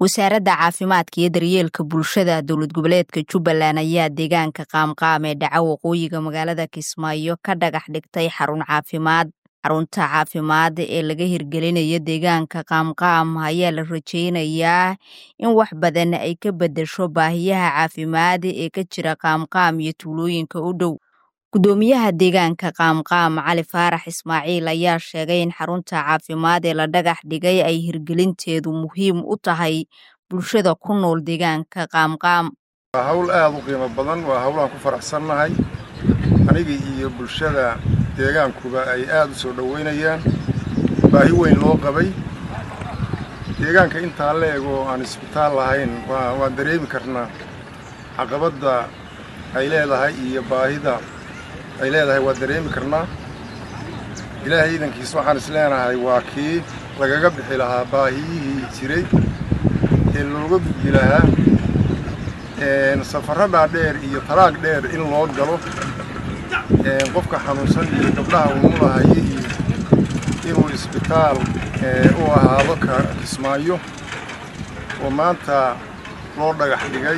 wasaaradda caafimaadka iyo daryeelka bulshada dowlad goboleedka jubbaland ayaa deegaanka qaamqaam ee dhaca waqooyiga magaalada kismaayo ka dhagax dhigtay xarun caafimaad xarunta caafimaad ee laga hirgelinayo deegaanka qaamqaam ayaa la rajeynayaa in wax badan ay ka beddesho baahiyaha caafimaad ee ka jira qaamqaam iyo tuulooyinka u dhow gudoomiyaha deegaanka qaamqaam cali faarax ismaaciil ayaa sheegay in xarunta caafimaad ee la dhagax dhigay ay hirgelinteedu muhiim u tahay bulshada ku nool deegaanka qaamqaam waa hawl aada u qiimo badan waa hawlaan ku faraxsannahay aniga iyo bulshada deegaankuba ay aada u soo dhoweynayaan baahi weyn loo qabay deegaanka intaa la eg oo aan isbitaal lahayn waan dareemi karnaa caqabadda ay leedahay iyo baahida ay leedahay waa dareemi karnaa ilaahay iidankiis waxaan is leenahay waa kii lagaga bixi lahaa baahiyihii jiray ee looga gudbi lahaa safarro dhaadheer iyo talaag dheer in loo galo qofka xanuunsan iyo gabdhaha umulahaye iyo inuu isbitaal u ahaado kismaayo oo maanta loo dhagax dhigay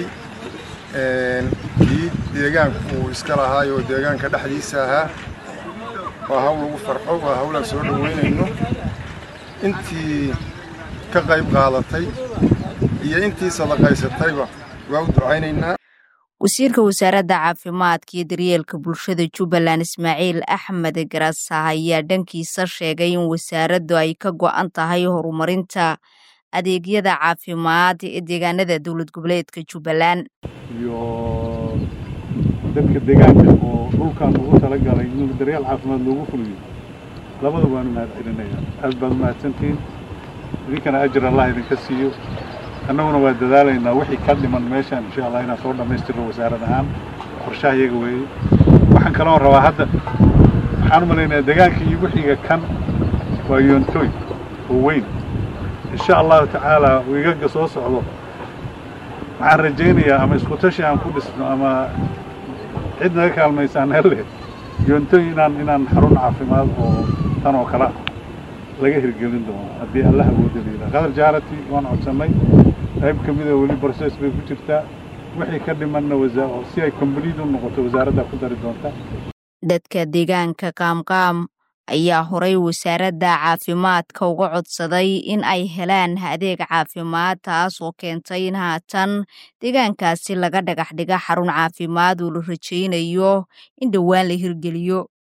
kii deegaanku uu iska lahaay oo deegaanka dhexdiisa ahaa waa hawl lagu farxo waa hawlaan soo dhoweynayno intii ka qayb qaadatay iyo intii sadaqaysatayba waa u ducaynaynaa wasiirka wasaaradda caafimaadka iyo daryeelka bulshada jubbaland ismaaciil axmed garasa ayaa dhankiisa sheegay in wasaaraddu ay ka go'an tahay horumarinta adeegyada caafimaad ee deegaanada dowlad goboleedka jubbaland iyo dadka deegaanka oo dhulkan ugu talagalay in daryeel caafimaad loogu fuliyo labada waanu mahad celinaya aad baad u mahadsantihiin idinkana ajir allah idinka siiyo annaguna waa dadaalaynaa wixii ka dhiman meeshaan insha allah inaan soo dhammaystirno wasaarad ahaan qorshaha iyaga weeye waxaan kaloon rabaa hadda waxaan u malaynayaa deegaanka iyo wixiga kan waa yoontoy oo weyn insha allahu tacaala wiigaga soo socdo waxaan rajaynayaa ama isku tashi aan ku dhisno ama cid naga kaalmaysaan helle yoontoy inaan inaan xarun caafimaad oo tan oo kale laga hirgelin doono haddii alla awooda layidhaha qadar jaarati waan codsannay qayb ka mida weli broses bay ku jirtaa wixii ka dhimanna si ay kombliid u noqoto wasaaraddaa ku dari doonta dadka deegaanka qaamqaam ayaa horay wasaaradda caafimaadka uga codsaday in ay helaan adeeg caafimaad taas oo keentay in haatan deegaankaasi laga dhagax dhiga xarun caafimaad oo la rajaynayo in dhowaan la hirgeliyo